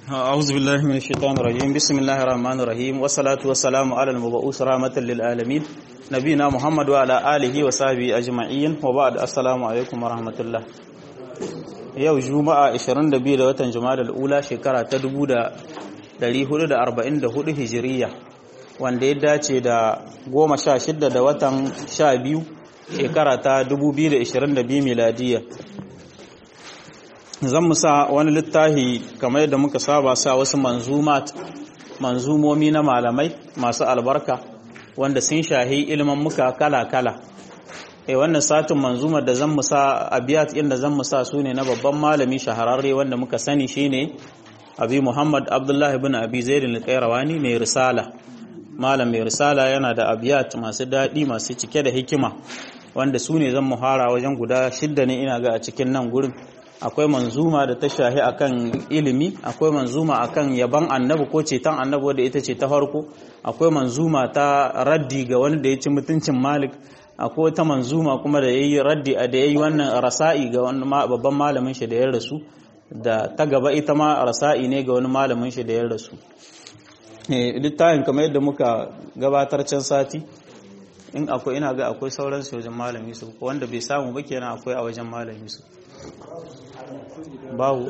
أعوذ بالله من الشيطان الرجيم بسم الله الرحمن الرحيم والصلاة والسلام على المبعوث رحمة للعالمين نبينا محمد وعلى آله وصحبه أجمعين وبعد السلام عليكم ورحمة الله yau juma'a 22 da watan juma'a ula shekara ta 1444 hijiriya wanda ya dace da 16 da watan 12 shekara ta 2022 miladiya zan musa wani littafi kamar yadda muka saba sa wasu manzumat manzumomi na malamai masu albarka wanda sun shahi ilimin muka kala-kala eh wannan satin manzumar da zan musa abiyat inda zan musa su ne na babban malami shahararre wanda muka sani shine abi muhammad abdullahi ibn abi zaid al-qayrawani mai risala malam mai risala yana da abiyat masu daɗi masu cike da hikima wanda su ne zan muhara wajen guda shidda ne ina ga a cikin nan gurin akwai manzuma da ta shahi akan ilimi akwai manzuma akan yaban annabi ko ceton annabi wadda ita ce ta farko akwai manzuma ta raddi ga wani da ya ci mutuncin malik akwai wata manzuma kuma da yayi raddi a da yayi wannan rasa'i ga wani babban malamin shi da ya rasu da ta gaba ita ma rasa'i ne ga wani malamin shi da ya rasu littafin kamar yadda muka gabatar can sati in akwai ina ga akwai sauran su wajen malami su wanda bai samu ba kenan akwai a wajen malami su babu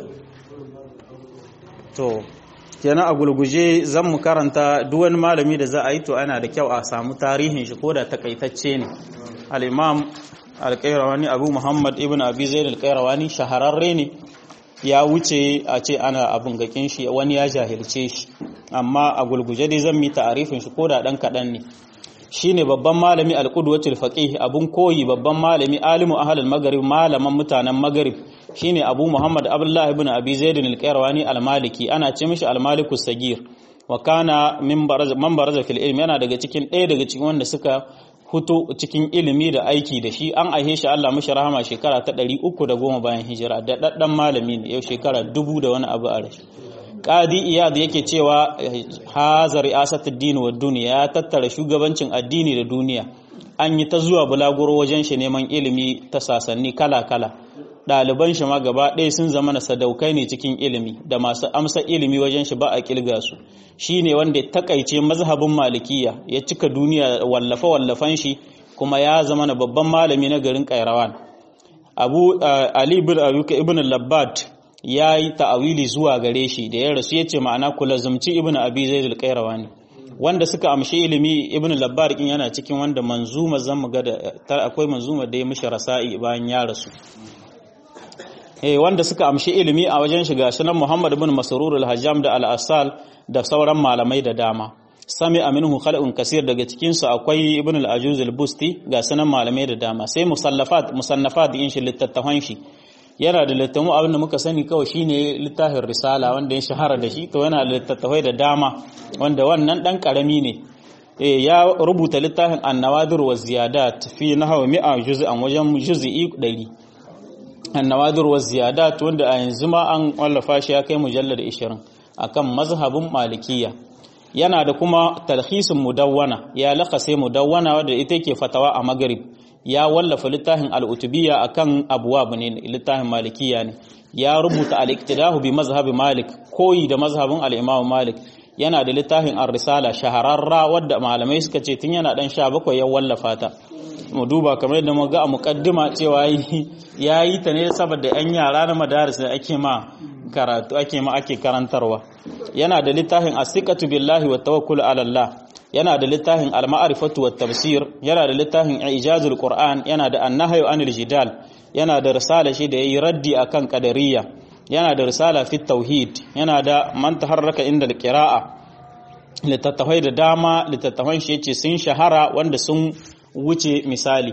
to kenan a gulguje zan mu karanta duk wani malami da za a yi to ana da kyau a samu tarihin shi ko da takaitacce ne al-imam al-qayrawani abu muhammad ibn abi zaid al-qayrawani shahararre ne ya wuce a ce ana abin gakin shi wani ya jahilce shi amma a gulguje dai zan mi ta'arifin shi ko da dan kadan ne shine babban malami al-qudwatul faqih abun koyi babban malami alimu ahlul maghrib malaman mutanen maghrib shine Abu Muhammad Abdullah ibn Abi Zaid al-Qayrawani al-Maliki ana ce mishi al-Malikus Sagir wa kana min man baraza fil ilmi yana daga cikin ɗaya daga cikin wanda suka hutu cikin ilimi da aiki da shi an aihe shi Allah mishi rahama shekara ta 310 bayan hijira da daddan malami ne yau shekara dubu da wani abu a rashi Qadi Iyad yake cewa haza ri'asatud din wa dunya ya tattara shugabancin addini da duniya an yi ta zuwa bulaguro wajen shi neman ilimi ta sasanni kala-kala ɗaliban shi ma gaba ɗaya sun zama na sadaukai ne cikin ilimi da masu amsa ilimi wajen shi ba a ƙilga su shi ne wanda ya takaice mazhabin malikiya ya cika duniya wallafe wallafan shi kuma ya zama na babban malami na garin kairawan abu ali ibn abuka ibn labbad ya yi ta'awili zuwa gare shi da ya rasu ya ce ma'ana kula zumci ibn abi zaid al-qayrawani wanda suka amshi ilimi ibn labbar kin yana cikin wanda manzuma zan mu ga da akwai manzuma da ya mishi rasa'i bayan ya rasu eh wanda suka amshi ilimi a wajen shiga sunan Muhammad ibn Masrur al-Hajjam da al-Asal da sauran malamai da dama sami aminhu khalqun kasir daga cikin su akwai ibn al-Ajuz al-Busti ga sunan malamai da dama sai musallafat musannafat din shi littattafan shi yana da littamu abin da muka sani kawai shine littafin risala wanda ya shahara da shi to yana da littattafai da dama wanda wannan dan karami ne eh ya rubuta littafin an-nawadir wa ziyadat fi nahwa mi'a juz'an wajen juz'i 100 annawadir wa ziyadat wanda a yanzu ma an wallafa shi ya kai mujallar 20 akan mazhabin malikiya yana da kuma talhisin mudawwana ya lakase mudawwana wanda ita ke fatawa a magrib ya wallafa littafin al-utubiyya akan abwab ne littafin malikiya ne ya rubuta al-iktidahu bi mazhabi malik koyi da mazhabin al-imam malik yana da littafin ar-risala shahararra wadda malamai suka ce tun yana dan 17 ya wallafa ta mu duba kamar yadda muga a mukaddima cewa ya yi ta ne saboda yan yara na madaris da ake ma karatu ake ma ake karantarwa yana da littafin asiqatu billahi wa tawakkul ala Allah yana da littafin al-ma'rifatu wat tafsir yana da littafin ijazul qur'an yana da an-nahyu anil jidal yana da risala shi da yayi raddi akan qadariyya yana da risala fi tauhid yana da man taharraka inda al-qira'a littattafai da dama littattafan shi yace sun shahara wanda sun wuce misali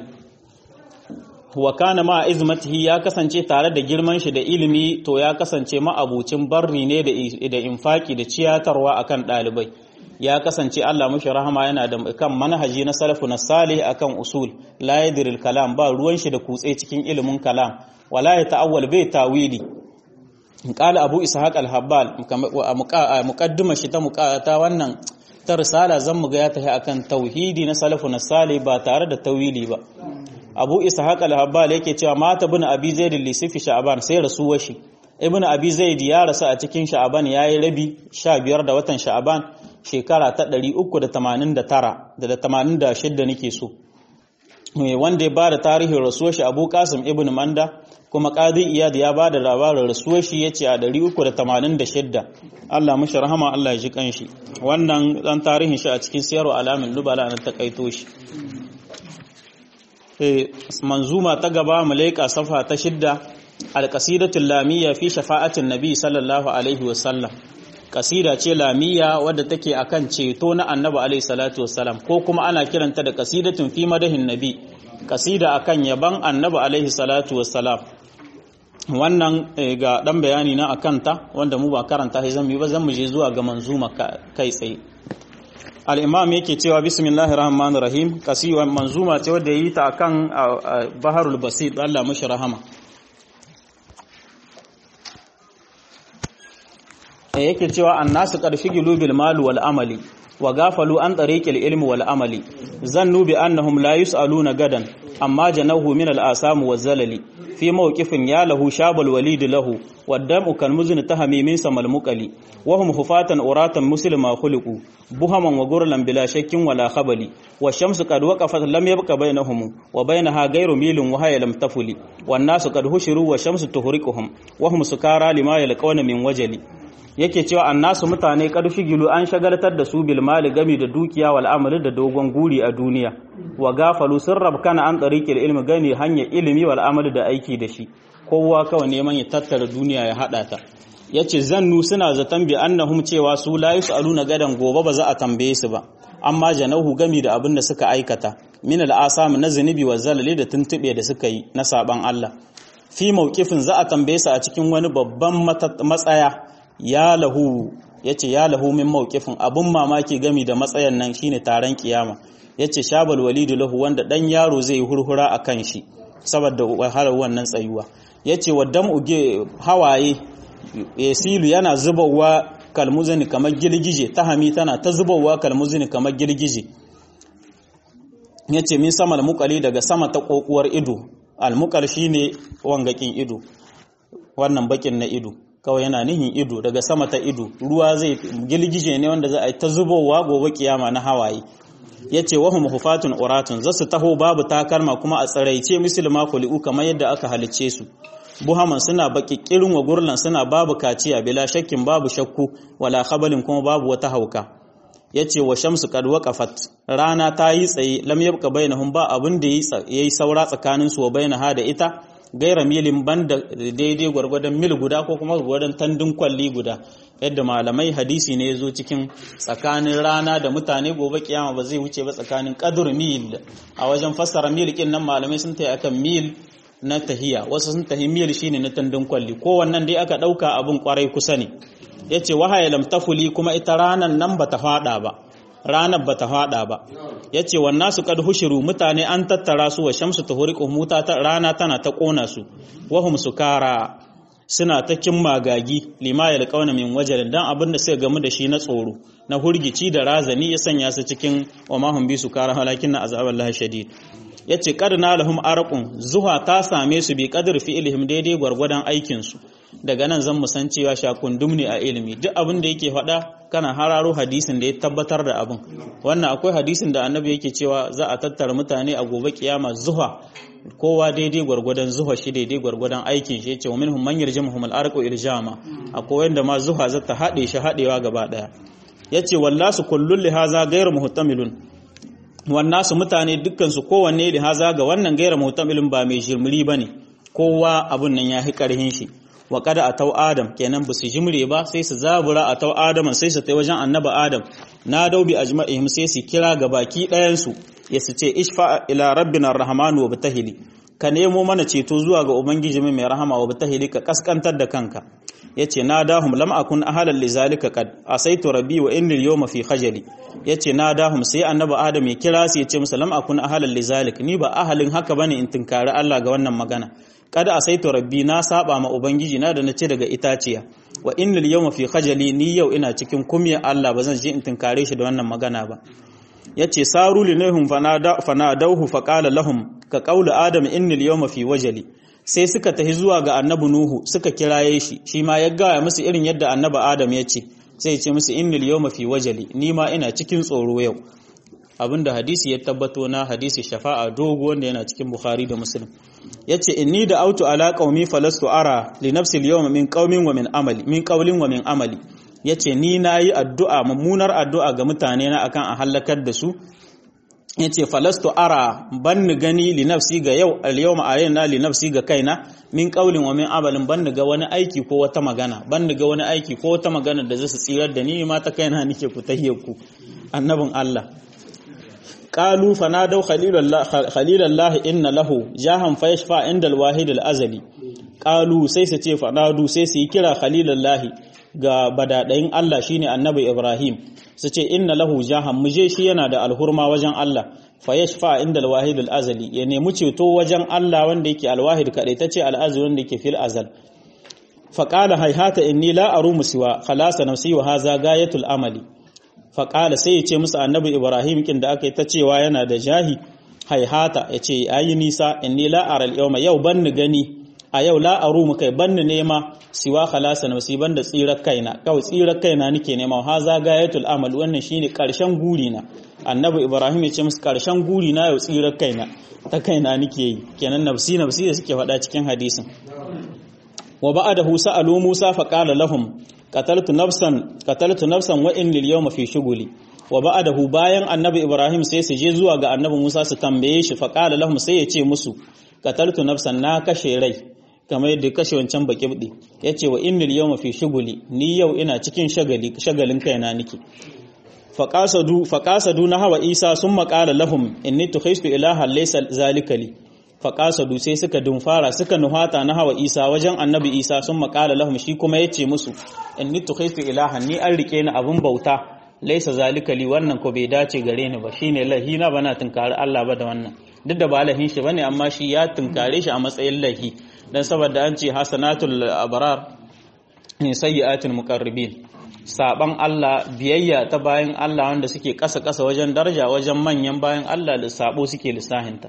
wa kana ma izmatihi ya kasance tare da girman shi da ilimi to ya kasance ma'abucin barri ne da infaki da ciyatarwa akan dalibai ya kasance Allah mushi rahama yana da kan manhaji na salafu na salih akan usul la yadril kalam ba ruwan shi da kutse cikin ilimin kalam wala ya ta'awwal bai tawili qala abu ishaq al-habbal muqaddima shi ta muqata wannan ta risala zan mu ga ya tafi akan tauhidi na salafu na salih ba tare da tawili ba abu ishaq al-habbal yake cewa mata bin abi zaid al-lisifi sha'ban sai rasuwar shi ibn abi zaid ya rasu a cikin sha'aban yayi rabi 15 da watan sha'aban shekara ta 389 da 86 nake so wanda ya ba da tarihin rasuwar shi abu kasim ibn manda kuma qadi iyad ya ba da labarin rasuwar shi yace a 386 Allah mushi rahama Allah ya ji kanshi wannan dan tarihin shi a cikin siyarwa alamin lubala na takaito shi manzuma ta gaba malaika safa ta shidda alqasidatul lamiyya fi shafa'atin nabi sallallahu alaihi wasallam kasida ce lamiyya wadda take akan ceto na annabi alaihi salatu wassalam ko kuma ana kiranta da kasidatun fi madahin nabi kasida akan yaban annabi alaihi salatu wassalam wannan ga dan bayani na akanta wanda mu ba karanta sai zan yi ba zan mu je zuwa ga manzuma kai tsaye al-imam yake cewa bismillahir rahmanir rahim kasiwa manzuma ce wadda yi ta akan baharul basit Allah mashi rahama yake cewa annasu qarfigilu bil mal wal amali wa gafalu an tariqil ilmi wal amali zannu bi annahum la yusaluna gadan amma janahu min al asam wa zalali fi mawqifin ya lahu shabal walid lahu waddamu kan muzn tahami min samal muqali wa hum hufatan uratan muslima khuliqu buhaman wa gurlan bila shakkin wala khabali wa shamsu qad waqafat lam yabqa bainahum wa bainaha ghayru milin wa hayya lam tafuli wan nasu qad hushiru wa shamsu tuhriquhum wa hum sukara lima yalqawna min wajali yake cewa annasu mutane karfi gilu an shagaltar da su bil mali gami da dukiya wal amali da dogon guri a duniya wa gafalu sun rabkana an tariqil ilmi gani hanyar ilimi wal amali da aiki da shi kowa kawai neman ya tattara duniya ya hada ta yace zannu suna zaton bi annahum cewa su la yusaluna gadan gobe ba za a tambaye su ba amma janahu gami da abin da suka aikata min al asam na zunubi wa zalali da tuntube da suka yi na saban Allah fi mawqifin za a tambaye su a cikin wani babban matsaya ya lahu ya ce ya lahu min mawqifin abun mamaki gami da matsayan nan shine taron kiyama ya ce shabal walidu lahu wanda dan yaro zai yi hurhura a kan shi saboda wahalar wannan tsayuwa ya ce wa dam uge hawaye yasilu yana zubawa kalmuzini kamar girgije tahami tana ta zubawa kalmuzini kamar girgije ya ce min sama almukali daga sama ta kokuwar ido almukal shine wangakin ido wannan bakin na ido kawai yana nihin ido daga sama ta ido ruwa zai gilgije ne wanda za a yi ta zubowa gobe kiyama na hawaye ya ce wahum hufatun uratun za su taho babu takalma kuma a tsaraice musulma kuli'u kamar yadda aka halicce su buhaman suna baki kirin wa gurlan suna babu kaciya bila shakkin babu shakku wala khabalin kuma babu wata hauka ya ce wa shamsu kad waqafat rana ta yi tsaye lam yabqa bainahum ba abin da yayi saura tsakanin su wa bainaha da ita gaira milin banda daidai gwargwadon mil guda ko kuma gwargwadon tandun kwalli guda yadda malamai hadisi ne ya zo cikin tsakanin rana da mutane gobe kiyama ba zai wuce ba tsakanin kadur mil a wajen fassara mil kin nan malamai sun tayi akan mil na tahiya wasu sun tahi mil shine na tandun kwalli ko wannan dai aka dauka abun kwarai kusa ne yace wahaya lam tafuli kuma ita ranan nan bata fada ba ranar bata fada ba yace wannan su kad hushiru mutane an tattara su wa shamsu tuhriqu muta ta rana tana ta kona su wahum sukara suna ta kin magagi lima yalqauna min wajalin dan abin da suka gamu da shi na tsoro na hurgici da razani ya sanya su cikin wa mahum bi sukara walakin azaballahi shadid yace kad lahum arqun zuha ta same su bi qadar fi'lihim daidai gwargwadon aikin su daga nan zan san cewa shakundum ne a ilimi duk abin da yake faɗa kana hararo hadisin da ya tabbatar da abin wannan akwai hadisin da annabi yake cewa za a tattara mutane a gobe kiyama zuha kowa daidai gwargwadon zuha shi daidai gwargwadon aikin shi yace wa minhum man yarjamuhum al-arqu irjama akwai wanda ma zuha za ta haɗe shi haɗewa gaba ɗaya yace wallasu kullun li haza ghayr muhtamilun wannan su mutane dukkan su kowanne li haza ga wannan ghayr muhtamilun ba mai shirmiri bane kowa abun nan ya hi karhin shi wa kada a tau adam kenan ba su jimre ba sai su zabura a tau adam sai su tai wajen annaba adam na daubi ajma'ihim sai su kira ga baki ɗayan su ya su ce ishfa ila rabbina rahmanu wa bitahili ka nemo mana ceto zuwa ga ubangiji mai rahama wa bitahili ka kaskantar da kanka yace na dahum lam akun ahalan li zalika qad asaitu rabbi wa inni yawma fi khajali yace na dahum sai annaba adam ya kira su yace musu lam akun ahalan li zalik ni ba ahalin haka bane in tinkari Allah ga wannan magana kada asaitu rabbi na saba ma ubangiji na da nace daga itaciya wa innal yawma fi khajali ni yau ina cikin kumya Allah bazan je in tinkare shi da wannan magana ba yace saru linahum fanada fanadauhu faqala lahum ka qawli adam innal yawma fi wajali sai suka tafi zuwa ga annabi nuhu suka kiraye shi shi ma ya gaya musu irin yadda annabi adam ya ce sai ya ce musu innal yawma fi wajali ni ma ina cikin tsoro yau abinda hadisi ya tabbato na hadisi shafa'a dogo wanda yana cikin bukhari da muslim yace inni da autu ala qaumi falastu ara li nafsi al-yawma min qaumin wa min amali min qawlin wa min amali yace ni nayi addu'a mummunar addu'a ga mutane na akan a halakar da su yace falastu ara banni gani li nafsi ga yau al-yawma alayna li nafsi ga kaina min qawlin wa min amalin banni ga wani aiki ko wata magana banni ga wani aiki ko wata magana da zasu tsirar da ni ma ta kaina nake ku tahiyyaku annabin Allah قالوا فنادوا خليل الله خليل الله ان له جاهم فيشفع عند الواحد الازلي قالوا sai su ce fanadu sai su yi kira khalilallahi ga badadayin Allah shine annabi Ibrahim su ce inna lahu jahan muje shi yana da alhurma wajen Allah fa yashfa inda alwahid alazali ya nemi ceto wajen Allah wanda yake alwahid kadai tace alazali wanda yake fil azal fa qala hayhata inni la arumu siwa khalasa nafsi wa hadha gayatul amali faƙala sai ya ce musu annabi ibrahim kin da aka yi ta cewa yana da jahi haihata ya ce ayi nisa inni la aral yawma yau ban ni gani a yau la aru mu kai ban ni nema siwa khalasa nafsi ban da tsirar kaina kawai tsirar kaina nake nema ha za gayatul amal wannan shine karshen guri na annabi ibrahim ya ce musu karshen guri na yau tsirar kaina ta kaina nake yi kenan nafsi nafsi da suke faɗa cikin hadisin wa ba'adahu sa'alu musa faqala lahum qataltu nafsan qataltu nafsan wa in lil yawma fi shughuli wa ba'dahu bayan annabi ibrahim sai su je zuwa ga annabi musa su tambaye shi fa qala lahum sai ya ce musu qataltu nafsan na kashe rai kamar yadda kashe wancan bakibdi yace wa in lil yawma fi shughuli ni yau ina cikin shagali shagalin kaina nake faqasadu faqasadu na hawa isa summa qala lahum inni tukhistu ilaha laysa zalika li faƙasadu sai suka dumfara suka nuhata na hawa isa wajen annabi isa sun maƙala lahum shi kuma ya ce musu in ni tukhaitu ilahan ni an rike ni abin bauta laisa zalika li wannan ko bai dace gare ni ba shine lahi na bana tunkari Allah ba da wannan duk da ba lahin shi bane amma shi ya tunkare shi a matsayin lahi dan saboda an ce hasanatul abrar ne sayyi'atul muqarribin saban Allah biyayya ta bayan Allah wanda suke kasa kasa wajen daraja wajen manyan bayan Allah da sabo suke lissahinta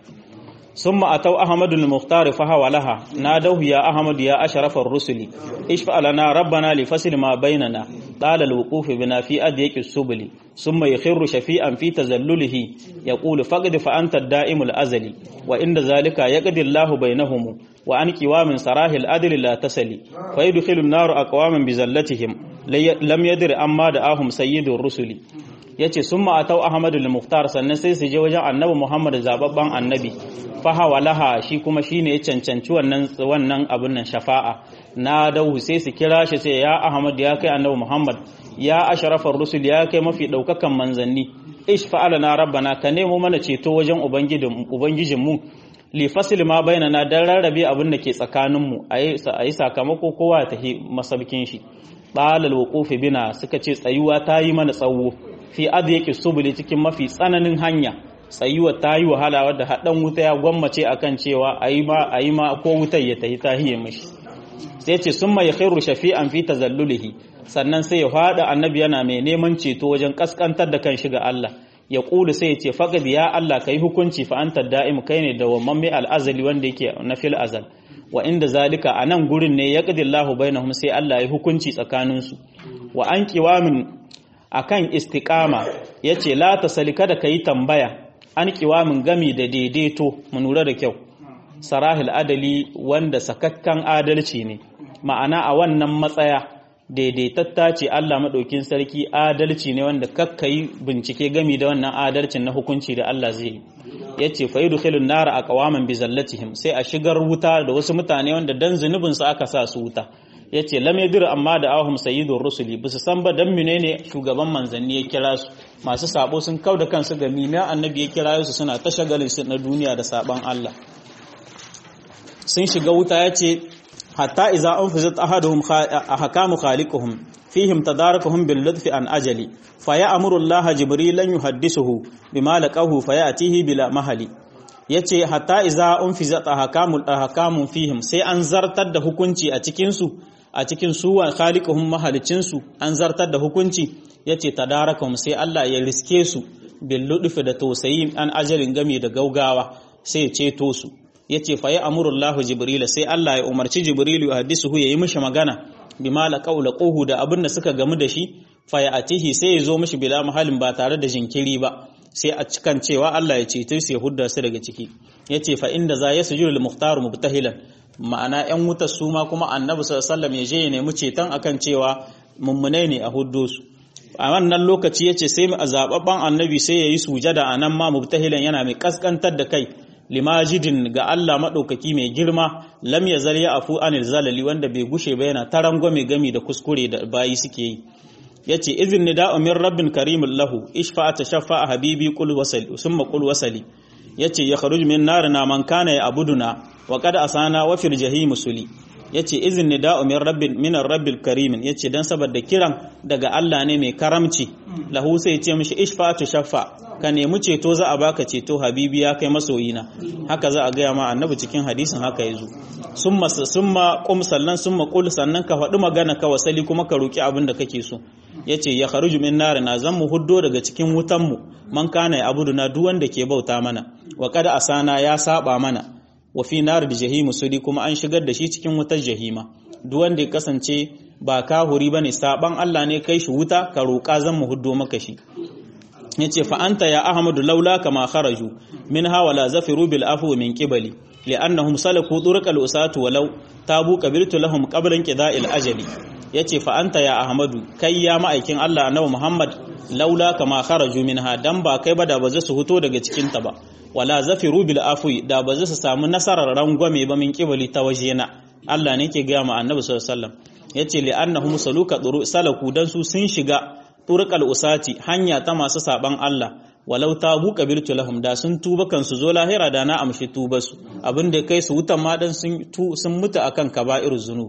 ثم أتوا أحمد المختار فهو لها نادوه يا أحمد يا أشرف الرسل اشفع لنا ربنا لفصل ما بيننا طال الوقوف بنا في أديك السبل ثم يخر شفيئا في تزلله يقول فقد فأنت الدائم الأزلي وإن ذلك يقضي الله بينهم وعن قوام سراه الأدل لا تسلي فيدخل النار أقواما بزلتهم لم يدر أما دعاهم سيد الرسل yace sun ma'atau Ahmadu al-Mukhtar sannan sai su je wajen Annabi Muhammad zababban Annabi fahawa laha shi kuma shine ya cancanci wannan wannan abun nan shafa'a na dahu sai su kira shi sai ya Ahmad ya kai Annabi Muhammad ya ashrafar rusul ya kai mafi daukakan manzanni ishfa na rabbana ka nemo mana ceto wajen ubangijin ubangijin mu li fasil ma bainana dan rarrabe abin da ke tsakanin mu ayi ayi sakamako kowa ta masabkin shi balal wuqufi bina suka ce tsayuwa ta yi mana tsawo fi adyaki subuli cikin mafi tsananin hanya tsayuwa ta yi wahala wadda haɗan wuta ya gwammace akan cewa a yi ma a yi ma ko wutar ya tahi tahiyar mishi sai ce sun mai khairu shafi'an fi tazallulihi sannan sai ya fada annabi yana mai neman ceto wajen kaskantar da kan shiga Allah ya kulu sai ya ce faqad ya Allah kai hukunci fa anta da'im kai ne da wamman mai al'azali wanda yake na fil azal wa inda zalika anan gurin ne yaqdi Allahu bainahum sai Allah ya hukunci tsakaninsu wa an qiwamin akan istiqama yace la tasalika da kai tambaya an qiwamin gami da daidaito mu lura da kyau sarahil adali wanda sakakkan adalci ne ma'ana a wannan matsaya daidaitatta ce Allah maɗaukin sarki adalci ne wanda kakkayi bincike gami da wannan adalcin na hukunci da Allah zai yi ya ce fa yudkhilun nara aqwaman bi zallatihim sai a shigar wuta da wasu mutane wanda dan zunubin su aka sa su wuta yace lam yadir amma da ahum sayyidur rusuli bisu san ba dan menene shugaban manzanni ya kira su masu sabo sun kauda kansu ga mina annabi ya kira su suna ta shagalin su na duniya da saban Allah sun shiga wuta yace hatta iza anfazat ahaduhum ahkamu khaliquhum fihim tadarakuhum bil lutfi an ajali fa ya'muru Allah jibrilan yuhaddisuhu bima laqahu fa ya'tihi bila mahali yace hatta iza anfazat ahkamul ahkamu fihim sai an zartar da hukunci a cikin su a cikin su wa khaliquhum mahalicin su an zartar da hukunci yace tadarakuhum sai Allah ya riske su bil lutfi da tausayi an ajalin game da gaugawa sai ya ceto su yace fa ya amurullahu jibrila sai Allah ya umarci jibrilu ya hadisuhu yayi mishi magana bima la qawla quhu da abin da suka gamu da shi fa ya atihi sai ya zo mishi bila mahalin ba tare da jinkiri ba sai a cikan cewa Allah ya ceto su ya hudda su daga ciki yace fa inda za yasjudu lil muhtar mubtahilan ma'ana yan wutar su ma kuma annabi sallallahu alaihi wasallam ya je ya nemi ceton akan cewa mummunai ne a huddo su a wannan lokaci yace sai a zababban annabi sai yayi sujada anan ma mubtahilan yana mai kaskantar da kai limajidin ga Allah maɗaukaki mai girma lam ya zal ya afu anil zalali wanda bai gushe ba yana tarangwame gami da kuskure da bayi suke yi yace izin nida'u min rabbin karimin lahu ishfa tashaffa habibi qul wasali summa qul wasali yace ya kharuj min narina man kana ya abuduna wa qad asana wa fil jahim suli yace izin nida'u min rabbin min rabbil karimin yace dan saboda kiran daga Allah ne mai karamci lahu sai ce mishi ishfa tashaffa ka nemi ceto za a baka ceto habibi ya kai masoyina haka za a gaya ma annabi cikin hadisin haka yazo summa summa qum sannan summa qul sannan ka faɗi magana ka wasali kuma ka roki abin da kake so yace ya kharuju min narina zan mu huddo daga cikin wutan mu man kana ya abuduna duk wanda ke bauta mana wa kada asana ya saba mana wa fi nar da jahimu sudi kuma an shigar da shi cikin wutar jahima duk wanda ya kasance ba kahuri bane saban Allah ne kai shi wuta ka roka zan mu huddo maka shi yace fa anta ya ahmadu laula kama kharaju minha wala zafiru bil afwi min qibali li'annahum salaku turqal usatu walau tabu qabiltu lahum qablan qida'il ajali yace fa anta ya ahmadu kai ya ma'aikin Allah annabi Muhammad laula kama kharaju minha dan ba kai ba da ba su huto daga cikin ta ba wala zafiru bil afwi da ba su samu nasarar rangwame ba min qibali ta wajena Allah ne ke ga ma annabi sallallahu alaihi wasallam yace li'annahum saluka salaku dan su sun shiga turqal usati hanya ta masu saban Allah walau tabu qabiltu lahum da sun tuba kansu zo lahira da na amshi tuba su abinda kai su wutan ma dan sun sun mutu akan kaba'iruz zunub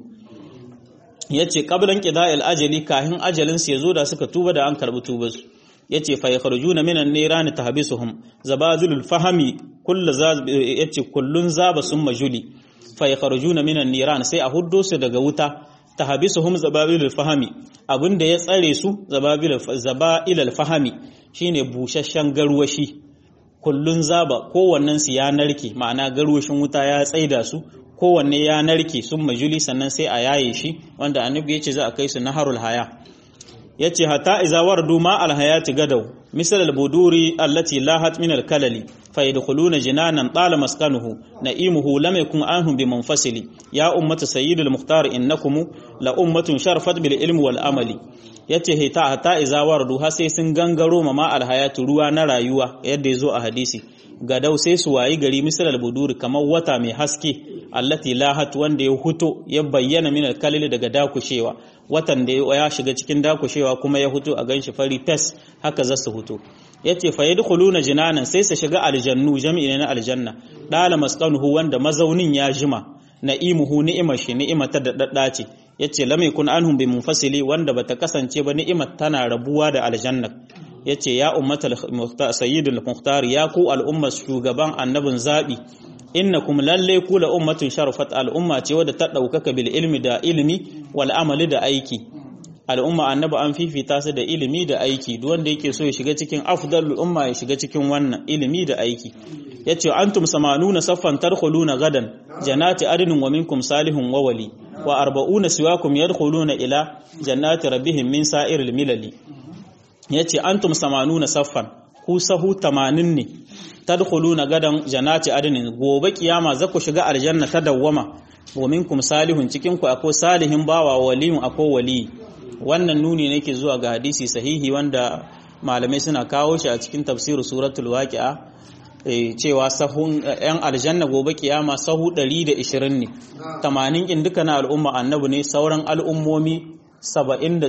yace qablan qida'il ajali kahin ajalin su yazo da suka tuba da an karbi tuba su yace fa yakhrujuna minan nirani tahbisuhum zabazilul fahmi kullu yace kullun zaba summa juli fa yakhrujuna minan niran sai a huddo su daga wuta tahbisuhum zababilul fahmi abinda ya tsare su zababilul zabailul fahmi shine bushashshen garwashi kullun zaba kowannen su ya narke ma'ana garwashin wuta ya tsaida su kowanne ya narke sun majuli sannan sai a yaye shi wanda annabi yace za a kai su naharul haya yace hatta iza wardu ma al hayati gadaw misal al buduri allati lahat min al kalali fayadkhuluna jinanan tala maskanuhu na'imuhu lam yakun anhum bimunfasili ya ummatu sayyidul muhtar innakum la ummatun sharafat bil ilmi wal amali yace hita hatta iza wardu har sai sun gangaro ma al hayatu ruwa na rayuwa yadda yazo a hadisi gadau sai su wayi gari misal al buduri kamar wata mai haske allati lahat wanda ya huto ya bayyana min al kalili daga dakushewa watan da ya shiga cikin dakushewa kuma ya huto a ganshi fari fes haka za su huto yace fa yadkhuluna jinanan sai su shiga aljannu jami'i ne na aljanna dala maskanuhu wanda mazaunin ya jima na'imuhu ni'imar shi ni'imar ta dadda ce yace lam yakun anhum bi munfasili wanda bata kasance ba ni'imar tana rabuwa da aljanna yace ya ummatal sayyidul muhtar ya ku al'ummar shugaban annabin zabi innakum lalle ku la ummatun sharafat al'umma ce wadda ta daukaka bil ilmi da ilmi wal amali da aiki al'umma annabi an fifita su da ilimi da aiki duk wanda yake so ya shiga cikin afdalul umma ya shiga cikin wannan ilimi da aiki yace antum samanuna saffan tadkhuluna gadan janati adnin wa minkum salihun wa wali wa arba'una siwakum yadkhuluna ila jannati rabbihim min sa'iril milali yace antum samanuna saffan ku sahu 80 ne tadkhuluna gadan janati adnin gobe kiyama za ku shiga aljanna ta dawwama wa minkum salihun cikin ku akwai salihin bawa waliyun akwai wali wannan nuni ne ke zuwa ga hadisi sahihi wanda malamai suna kawo shi a cikin tafsir suratul waqi'a cewa sahun yan aljanna gobe kiyama sahu 120 ne 80 kin duka na al'umma annabi ne sauran al'ummomi 78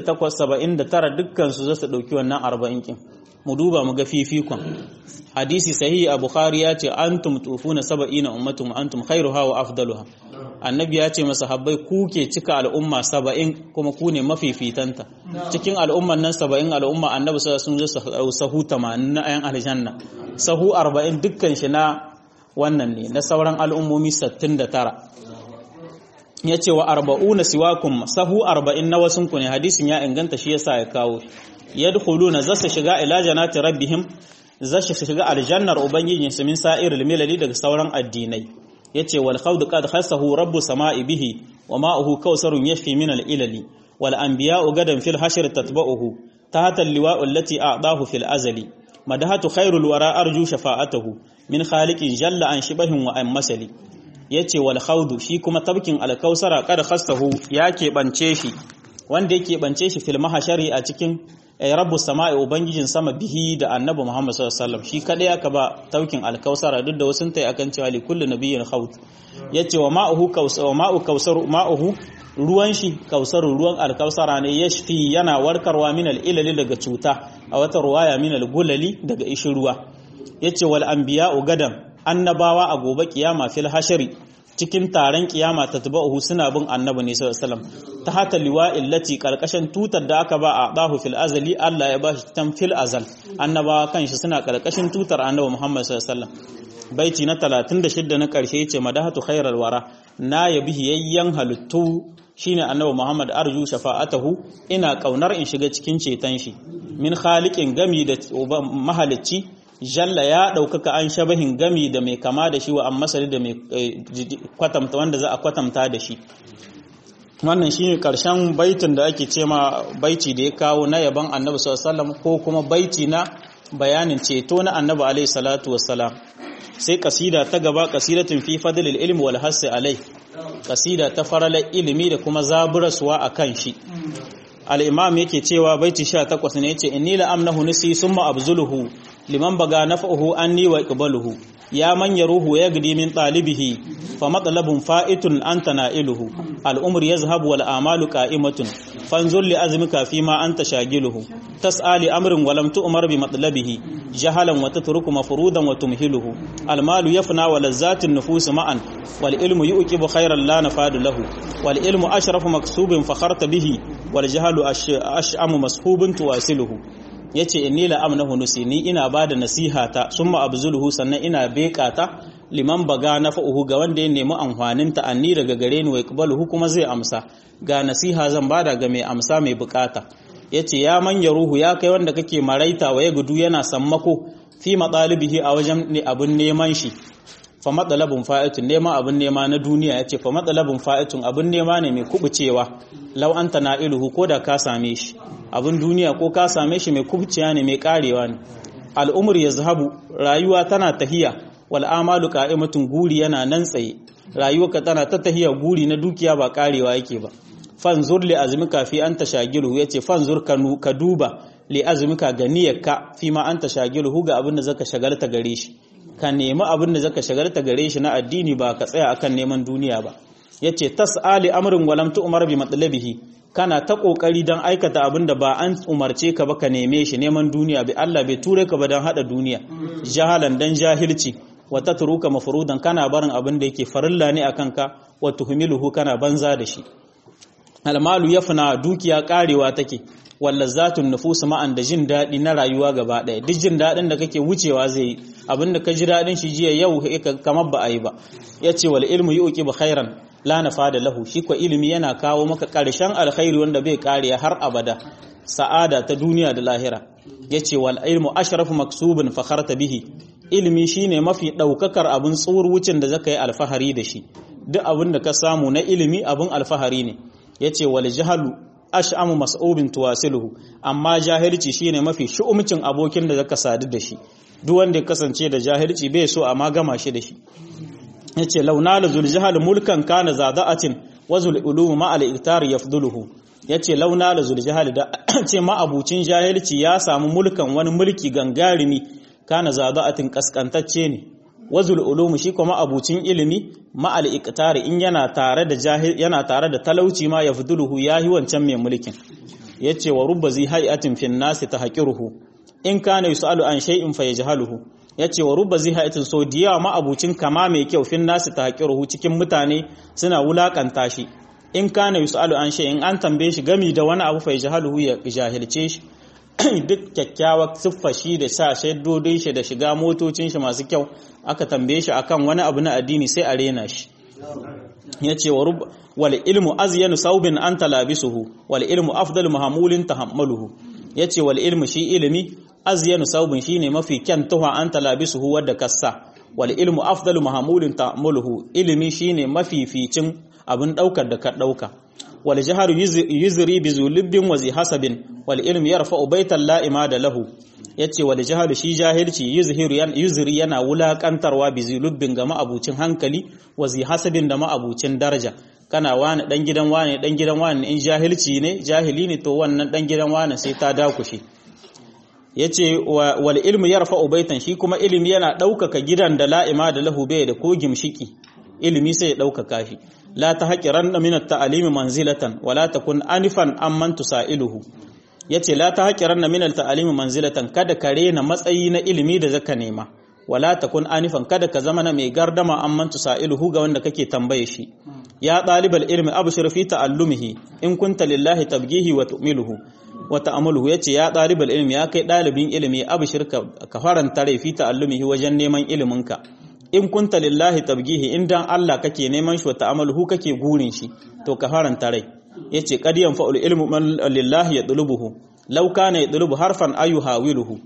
79 dukkan su zasu dauki wannan 40 kin mu duba mu ga fifikon hadisi sahihi a bukhari ya ce antum tufuna saba'ina ummatum antum khairuha wa afdaluha annabi ya ce masahabbai ku ke cika al'umma saba'in kuma ku ne mafifitanta cikin al'umman nan saba'in al'umma annabi sa sun zo sahu tamanin na ayan aljanna sahu arba'in dukkan shi na wannan ne na sauran al'ummomi sattin da tara ya ce wa arba'una siwakum sahu arba'in na wasunku ne hadisin ya inganta shi yasa ya kawo yadkhuluna zasu shiga ila janati rabbihim zasu shiga aljannar ubangijinsu min sa'iril milali daga sauran addinai yace wal khawd qad khassahu rabbu sama'i bihi wa ma'uhu kawsarun yashfi min al ilali wal anbiya'u gadan fil hashr tatba'uhu tahta al liwa'u allati a'dahu fil azali madahatu khairul wara arju shafa'atahu min khaliqin jalla an shibahin wa an masali yace wal khawd shi kuma tabkin al kausara qad khassahu ya keɓance shi wanda yake bance shi fil mahashari a cikin rabbu sama'i ubangijin sama bihi da annabi Muhammad sallallahu alaihi wasallam shi kadai aka ba taukin alkausara duk da wasun tai akan cewa li kullu nabiyyin khawt yace wa ma'uhu kausar wa ma'u kausar ma'uhu ruwan shi kausaru ruwan alkausara ne yashfi yana warkarwa min al-ilali daga cuta a wata ruwaya min al-gulali daga ishi ruwa yace wal anbiya'u gadan annabawa a gobe kiyama fil hashari cikin taron kiyama ta tabahu suna bin annabi ne sallallahu alaihi wasallam ta hata liwa'il lati karkashin tutar da aka ba a dahu fil azali Allah ya bashi tan fil azal annabawa kanshi suna karkashin tutar annabi Muhammad sallallahu alaihi wasallam baiti na 36 na karshe yace madahatu khairal wara na yabi yayyan halittu shine annabi Muhammad arju shafa'atahu ina kaunar in shiga cikin ceton shi min khaliqin gami da mahalicci jalla ya ɗaukaka an shabahin gami da mai kama da shi wa an masari da mai kwatamta wanda za a kwatamta da shi wannan shi ne ƙarshen baitin da ake ce ma baiti da ya kawo na yaban annabi sallallahu ko kuma baiti na bayanin ceto na annabi alaihi salatu wassalam sai kasida ta gaba kasidatun fi fadlil ilmi wal hasi alai kasida ta farala ilimi da kuma zaburaswa akan shi al-imam yake cewa baiti 18 ne yace inni la amnahu nisi summa abzuluhu liman baga naf'uhu anni wa iqbaluhu ya man yaruhu yagdi min talibihi fa matlabun fa'itun anta na'iluhu al-umr yazhabu wal amalu qa'imatun fanzur li azmika fima anta shagiluhu tas'ali amrin wa lam tu'mar bi matlabihi jahalan wa tatruku mafrudan wa tumhiluhu al-malu yafna wa lazzatin nufus ma'an wal ilmu yuqibu khayran la nafadu lahu wal ilmu ashrafu maksubin fakharta bihi wal jahlu ash'amu mashubun tuwasiluhu yace inni la amnahu nusi ni ina bada nasiha ta summa abzuluhu sannan ina beka ta liman baga nafa'uhu ga wanda ya nemi amfanin ta anni daga gare ni wa iqbaluhu kuma zai amsa ga nasiha zan bada ga mai amsa mai bukata yace ya manya ruhu ya kai wanda kake maraita wa ya gudu yana sammako fi matsalibihi a wajen ne abun neman shi fa matsalabin fa'itun nema abin nema na duniya yace fa matsalabin fa'itun abin nema ne mai kubucewa law anta na'iluhu ko da ka same shi abin duniya ko ka same shi mai kubciya ne mai karewa ne al'umur ya zahabu rayuwa tana tahiya wal amalu qa'imatun guri yana nan tsaye rayuwarka tana ta tahiya guri na dukiya ba karewa yake ba fanzur li azmika fi anta shagiluhu yace fanzur ka duba li azmika ga niyyarka fi ma anta shagiluhu ga abin da zaka shagalta gare shi ka nemi abin da zaka shagalta gare shi na addini ba ka tsaya akan neman duniya ba yace tas'ali amrin walam tu'mar bi matlabihi kana ta kokari don aikata abin da ba an umarce ka ba ka neme shi neman duniya bi Allah bai ture ka ba don hada duniya jahalan dan jahilci wa tatruka mafrudan kana barin abin da yake farilla ne akan ka wa tuhmiluhu kana banza da shi almalu yafna dukiya karewa take wallazatun nufus ma'an da jin dadi na rayuwa gaba daya duk jin dadin da kake wucewa zai abin da ka ji dadin shi jiya yau kamar ba a yi ba yace wal ilmu yuqibu khairan la nafada lahu shi ko ilimi yana kawo maka ƙarshen alkhairi wanda bai kare har abada sa'ada ta duniya da lahira yace wal ilmu ashrafu maksubun fakharta bihi ilimi shine mafi daukakar abin tsuwar wucin da zaka yi alfahari da shi duk abin da ka samu na ilimi abin alfahari ne yace wal jahalu ash'amu mas'ubin tuwasiluhu amma jahilci shine mafi shu'umcin abokin da zaka sadu da shi duk wanda ya kasance da jahilci bai so amma gama shi da shi yace launa la zuljahal mulkan kana zada'atin wa zul ulum ma al iktar yafduluhu yace launa la zuljahal da ce ma abucin jahilci ya samu mulkan wani mulki gangarimi kana zada'atin kaskantacce ne wa zul ulum shi kuma abucin ilimi ma al iktar in yana tare da jahil yana tare da talauci ma yafduluhu yahi wancan mai mulkin yace wa rubba zi hay'atin fin nasi tahqiruhu in kana yusalu an shay'in fayajhaluhu ya ce wa rubba zihaitin so da yawa ma'abucin kama mai kyau fin nasu ta haƙiruhu cikin mutane suna wulaƙanta shi in kana yusalu an in an tambaye shi gami da wani abu fai jahaluhu ya jahilce shi duk kyakkyawar siffa shi da sa shaidodin shi da shiga motocin shi masu kyau aka tambaye shi akan wani abu na addini sai a rena shi ya ce wa rubba wal ilmu azyanu saubin an talabisuhu wal ilmu afdalu mahamulin tahammaluhu ya ce wal ilmu shi ilimi azyanu saubin shine mafi kyan tuha an talabisuhu wadda kassa wal ilmu afdalu mahamulin ta'muluhu ilimi shine mafificin abin daukar da ka dauka wal jaharu yuzri bi zulubbin wa hasabin wal ilmu yarfa'u baitan la imada lahu yace wal jahalu shi jahilci yuzhiru yuzri yana wulakantarwa bi zulubbin ga ma'abucin hankali wa hasabin da ma'abucin daraja kana wani dan gidan wani dan gidan wani in jahilci ne jahili ne to wannan dan gidan wani sai ta dakushe yace wal ilmu yarfa'u baitan shi kuma ilimi yana daukaka gidan da la'ima da lahu bai da ko gimshiki ilimi sai ya daukaka shi la tahqiranna min at-ta'limi manzilatan wala takun anifan amman tusailuhu yace la tahqiranna min at-ta'limi manzilatan kada ka rena matsayi na ilimi da zaka nema wala takun anifan kada ka zama na mai gardama amman tusailuhu ga wanda kake tambaye shi ya ɗalibal ilmi abshir fi ta'allumihi in kunta lillahi tabgihi wa tu'miluhu wa ta'amaluhu yace ya ɗalibal ilmi ya kai ɗalibin ilimi abshir ka faranta rai fi ta'allumihi wajen neman iliminka in kunta lillahi tabgihi in dan Allah kake neman shi wa ta'amaluhu kake gurin shi to ka faranta rai yace qad yanfa'ul ilmu man lillahi yadlubuhu law kana yadlubu harfan ayuhawiluhu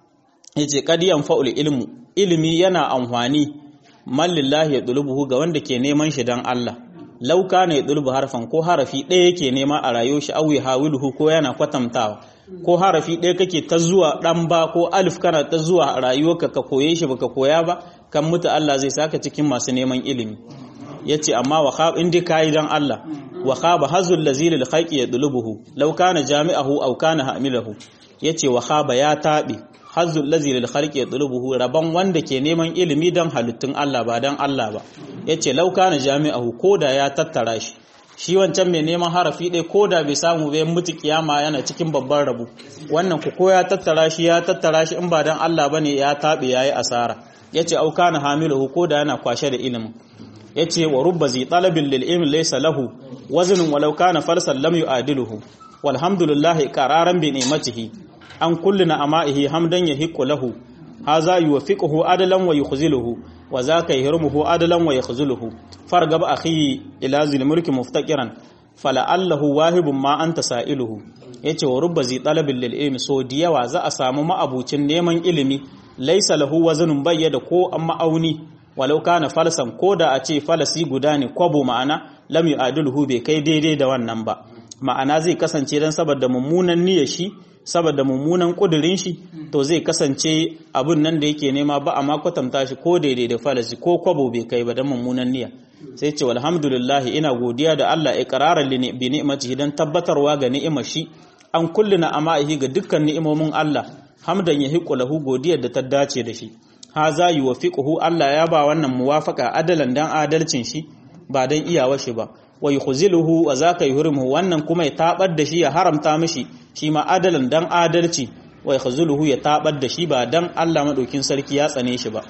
yace qad yanfa'ul ilmu ilimi yana amfani man lillahi yadlubuhu ga wanda ke neman shi dan Allah lauka ne dulbu harfan ko harafi ɗaya yake nema a rayuwar shi awi hawiluhu ko yana kwatantawa ko harafi ɗaya kake ta zuwa ɗan ba ko alif kana ta zuwa a rayuwarka ka koye shi baka koya ba kan mutu Allah zai saka cikin masu neman ilimi yace amma wa khab in dai kai dan Allah wa khaba hazul lazil al khaqi yadlubuhu law kana jami'ahu aw kana hamilahu yace wa khaba ya tabi hazul lazil al khaqi yadlubuhu rabban wanda ke neman ilimi dan halittun Allah ba dan Allah ba yace law kana jami'ahu koda ya tattara shi shi wancan mai neman harafi ɗaya koda bai samu bai mutu kiyama yana cikin babban rabu wannan ku ko ya tattara shi ya tattara shi in ba dan Allah bane ya tabe yayi asara yace au kana hamiluhu koda yana kwashe da ilimin yace wa rubba zi talabin lil ilmi laysa lahu waznun walau kana falsan lam yu'adiluhu walhamdulillahi qararan bi ni'matihi an kullina ama'ihi hamdan yahiqu lahu haza yuwaffiquhu adalan wa yukhziluhu wa zaka yahrumuhu adalan wa yakhzuluhu fargab akhi ila zil mulki muftaqiran fala'allahu wahibun ma anta sa'iluhu yace wa rubba zi talabin lil ilmi so diyawa za a samu ma'abucin neman ilimi laysa lahu waznun bayyada ko amma auni walau kana falsan ko da a ce falasi guda ne kwabo ma'ana lam yu'adilhu bai kai daidai da wannan ba ma'ana zai kasance dan saboda mummunan niyyar shi saboda mummunan kudirin shi to zai kasance abun nan da yake nema ba amma kwatanta shi ko daidai da falasi ko kwabo bai kai ba dan mummunan niyya sai ce walhamdulillah ina godiya da Allah iqraran li bi ni'matihi dan tabbatarwa ga ni'imar shi an kulluna ama'ihi ga dukkan ni'imomin Allah hamdan yahiqu lahu godiyar da ta dace da shi haza yuwaffiquhu Allah ya ba wannan muwafaka adalan dan adalcin shi ba dan iyawar shi ba wa yukhziluhu wa zaka yuhrimuhu wannan kuma ya tabar da shi ya haramta mishi shi ma adalan dan adalci wa yukhziluhu ya tabar da shi ba dan Allah madaukin sarki ya tsane shi ba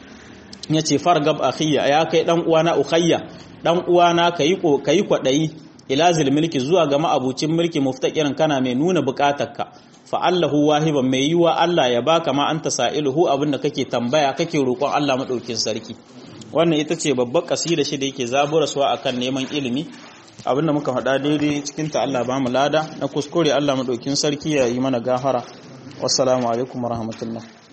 yace fargab akhiya ya kai dan uwana ukhayya dan uwana kayi kayi kwadayi ila zil milki zuwa ga ma'abucin mulki muftakirin kana mai nuna bukatarka fa Allahu wahiban mai yiwa Allah ya baka ma anta sa'iluhu abinda kake tambaya kake roƙon Allah madaukin sarki wannan ita ce babbar kasida shi da yake zabura suwa akan neman ilimi abinda muka faɗa daidai cikin ta Allah ba mu lada na kuskure Allah madaukin sarki ya yi mana gafara wassalamu alaikum warahmatullahi